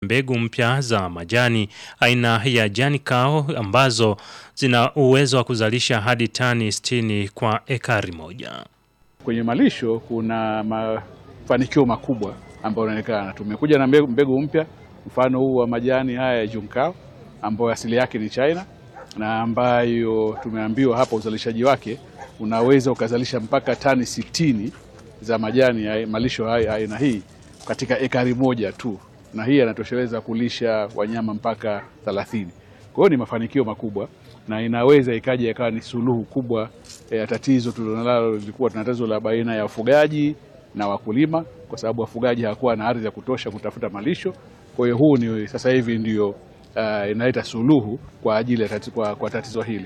mbegu mpya za majani aina ya Janikao ambazo zina uwezo wa kuzalisha hadi tani 60 kwa ekari moja. Kwenye malisho kuna mafanikio makubwa ambayo yanaonekana. Tumekuja na mbegu, mbegu mpya, mfano huu wa majani haya ya Junkao ambayo asili yake ni China na ambayo tumeambiwa hapa uzalishaji wake unaweza ukazalisha mpaka tani sitini za majani ya malisho haya aina hii katika ekari moja tu, na hii yanatosheleza kulisha wanyama mpaka 30. Kwa hiyo ni mafanikio makubwa na inaweza ikaja ikawa ni suluhu kubwa ya tatizo tulilonalo. Lilikuwa tuna tatizo la baina ya wafugaji na wakulima, kwa sababu wafugaji hawakuwa na ardhi ya kutosha kutafuta malisho. Kwa hiyo huu ni sasa hivi ndio uh, inaleta suluhu kwa ajili ya tatizo, kwa, kwa tatizo hili.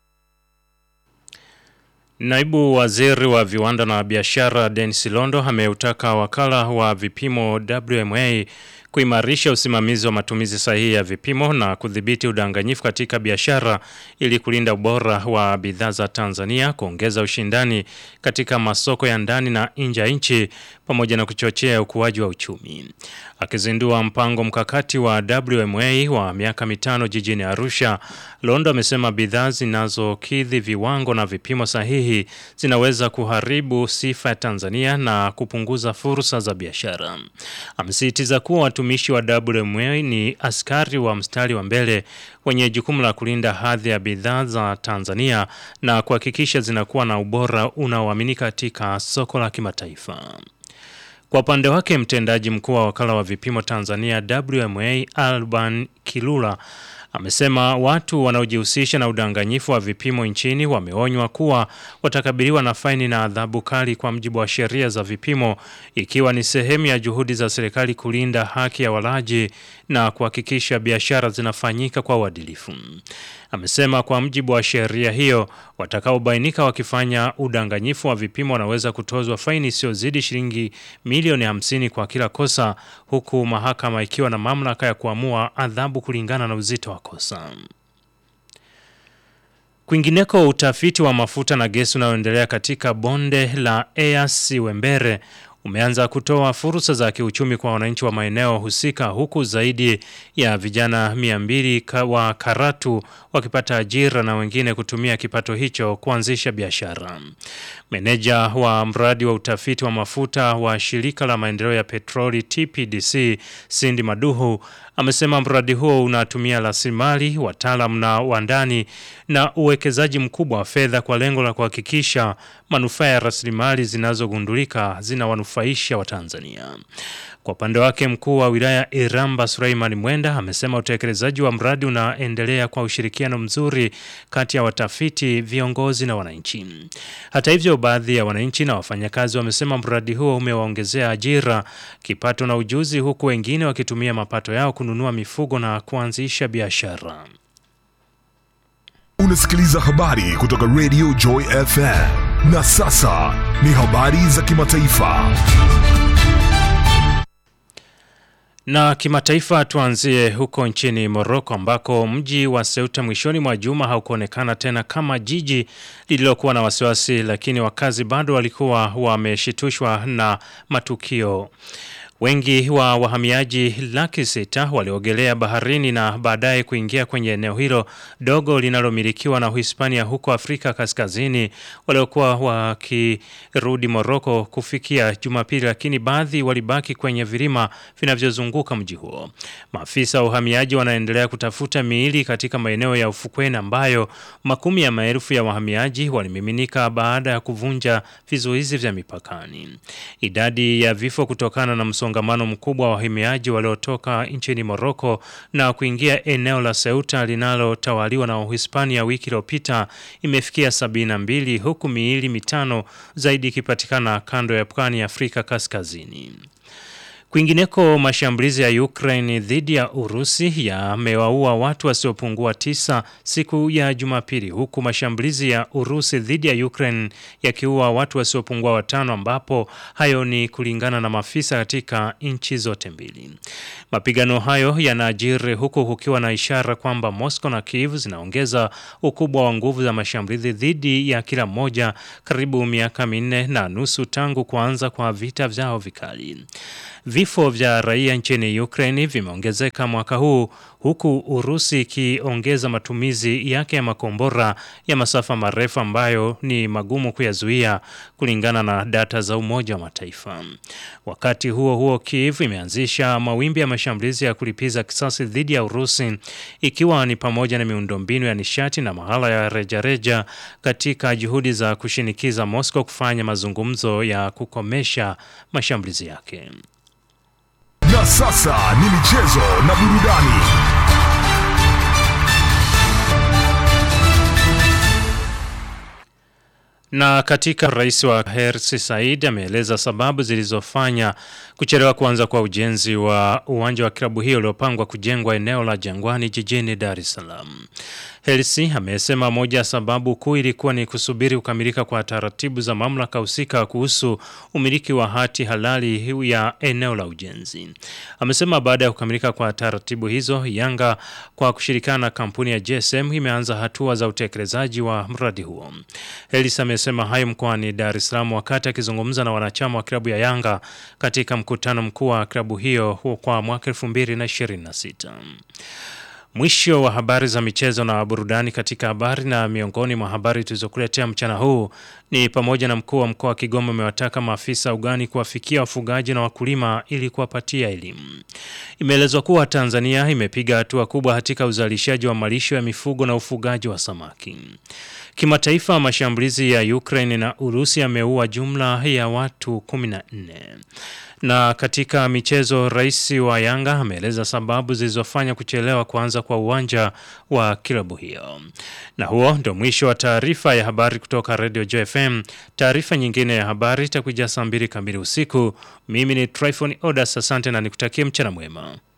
Naibu Waziri wa Viwanda na Biashara Dennis Londo ameutaka wakala wa vipimo WMA kuimarisha usimamizi wa matumizi sahihi ya vipimo na kudhibiti udanganyifu katika biashara ili kulinda ubora wa bidhaa za Tanzania, kuongeza ushindani katika masoko ya ndani na nje ya nchi pamoja na kuchochea ukuaji wa uchumi. Akizindua mpango mkakati wa WMA wa miaka mitano jijini Arusha, Londo amesema bidhaa zinazokidhi viwango na vipimo sahihi zinaweza kuharibu sifa ya Tanzania na kupunguza fursa za biashara. Amesisitiza kuwa watumishi wa WMA ni askari wa mstari wa mbele wenye jukumu la kulinda hadhi ya bidhaa za Tanzania na kuhakikisha zinakuwa na ubora unaoaminika katika soko la kimataifa. Kwa upande wake mtendaji mkuu wa wakala wa vipimo Tanzania WMA Alban Kilula amesema watu wanaojihusisha na udanganyifu wa vipimo nchini wameonywa kuwa watakabiliwa na faini na adhabu kali kwa mujibu wa sheria za vipimo, ikiwa ni sehemu ya juhudi za serikali kulinda haki ya walaji na kuhakikisha biashara zinafanyika kwa uadilifu. Amesema kwa mujibu wa sheria hiyo, watakaobainika wakifanya udanganyifu wa vipimo wanaweza kutozwa faini isiyozidi shilingi milioni 50 kwa kila kosa, huku mahakama ikiwa na mamlaka ya kuamua adhabu kulingana na uzito wa kosa. Kwingineko, utafiti wa mafuta na gesi unaoendelea katika bonde la Eyasi Wembere umeanza kutoa fursa za kiuchumi kwa wananchi wa maeneo husika huku zaidi ya vijana 200 wa Karatu wakipata ajira na wengine kutumia kipato hicho kuanzisha biashara. Meneja wa mradi wa utafiti wa mafuta wa shirika la maendeleo ya petroli TPDC Cindy Maduhu amesema mradi huo unatumia rasilimali, wataalamu na wandani na uwekezaji mkubwa wa fedha kwa lengo la kuhakikisha manufaa ya rasilimali zinazogundulika zinawanufaisha Watanzania. Kwa upande wake mkuu wa wilaya Iramba Suleiman Mwenda amesema utekelezaji wa mradi unaendelea kwa ushirikiano mzuri kati ya watafiti, viongozi na wananchi. Hata hivyo, baadhi ya wananchi na wafanyakazi wamesema mradi huo umewaongezea ajira, kipato na ujuzi, huku wengine wakitumia mapato yao kununua mifugo na kuanzisha biashara. Unasikiliza habari kutoka Radio Joy FM. Na sasa ni habari za kimataifa. Na kimataifa tuanzie huko nchini Morocco ambako mji wa Ceuta mwishoni mwa juma haukuonekana tena kama jiji lililokuwa na wasiwasi, lakini wakazi bado walikuwa wameshitushwa na matukio. Wengi wa wahamiaji laki sita waliogelea baharini na baadaye kuingia kwenye eneo hilo dogo linalomilikiwa na Uhispania huko Afrika Kaskazini waliokuwa wakirudi Moroko kufikia Jumapili, lakini baadhi walibaki kwenye vilima vinavyozunguka mji huo. Maafisa wa uhamiaji wanaendelea kutafuta miili katika maeneo ya ufukweni ambayo makumi ya maelfu ya wahamiaji walimiminika baada ya kuvunja vizuizi vya mipakani. Idadi ya vifo kutokana na msongamano mkubwa wa wahamiaji waliotoka nchini Moroko na kuingia eneo la Ceuta linalotawaliwa na Uhispania wiki iliyopita imefikia 72 huku miili mitano zaidi ikipatikana kando ya pwani ya Afrika Kaskazini. Kwingineko, mashambulizi ya Ukraine dhidi ya Urusi yamewaua watu wasiopungua tisa siku ya Jumapili, huku mashambulizi ya Urusi dhidi ya Ukraine yakiua watu wasiopungua watano, ambapo hayo ni kulingana na maafisa katika nchi zote mbili. Mapigano hayo yanajiri huku kukiwa na ishara kwamba Moscow na Kiev zinaongeza ukubwa wa nguvu za mashambulizi dhidi ya kila mmoja, karibu miaka minne na nusu tangu kuanza kwa vita vyao vikali. Vifo vya raia nchini Ukraine vimeongezeka mwaka huu huku Urusi ikiongeza matumizi yake ya makombora ya masafa marefu ambayo ni magumu kuyazuia kulingana na data za Umoja wa Mataifa. Wakati huo huo, Kiev imeanzisha mawimbi ya mashambulizi ya kulipiza kisasi dhidi ya Urusi ikiwa ni pamoja na miundombinu ya nishati na mahala ya rejareja katika juhudi za kushinikiza Moscow kufanya mazungumzo ya kukomesha mashambulizi yake. Na sasa ni michezo na burudani. Na katika rais wa Hersi Said ameeleza sababu zilizofanya kuchelewa kuanza kwa ujenzi wa uwanja wa klabu hiyo uliopangwa kujengwa eneo la Jangwani jijini Dar es Salaam. Hersi amesema moja ya sababu kuu ilikuwa ni kusubiri kukamilika kwa taratibu za mamlaka husika kuhusu umiliki wa hati halali ya eneo la ujenzi. Amesema baada ya kukamilika kwa taratibu hizo, Yanga kwa kushirikiana na kampuni ya GSM imeanza hatua za utekelezaji wa mradi huo. Hersi amesema hayo mkoani Dar es Salaam wakati akizungumza na wanachama wa klabu ya Yanga katika mkutano mkuu wa klabu hiyo kwa mwaka 2026. Mwisho wa habari za michezo na burudani katika habari na miongoni mwa habari tulizokuletea mchana huu ni pamoja na mkuu wa mkoa wa Kigoma amewataka maafisa ugani kuwafikia wafugaji na wakulima ili kuwapatia elimu. Imeelezwa kuwa Tanzania imepiga hatua kubwa katika uzalishaji wa malisho ya mifugo na ufugaji wa samaki. Kimataifa, mashambulizi ya Ukraine na Urusi yameua jumla ya watu 14. Na katika michezo, rais wa Yanga ameeleza sababu zilizofanya kuchelewa kuanza kwa uwanja wa klabu hiyo. Na huo ndio mwisho wa taarifa ya habari kutoka Radio JFM. Taarifa nyingine ya habari itakuja saa mbili kamili usiku. Mimi ni Tryphon Odas, asante na nikutakie mchana mwema.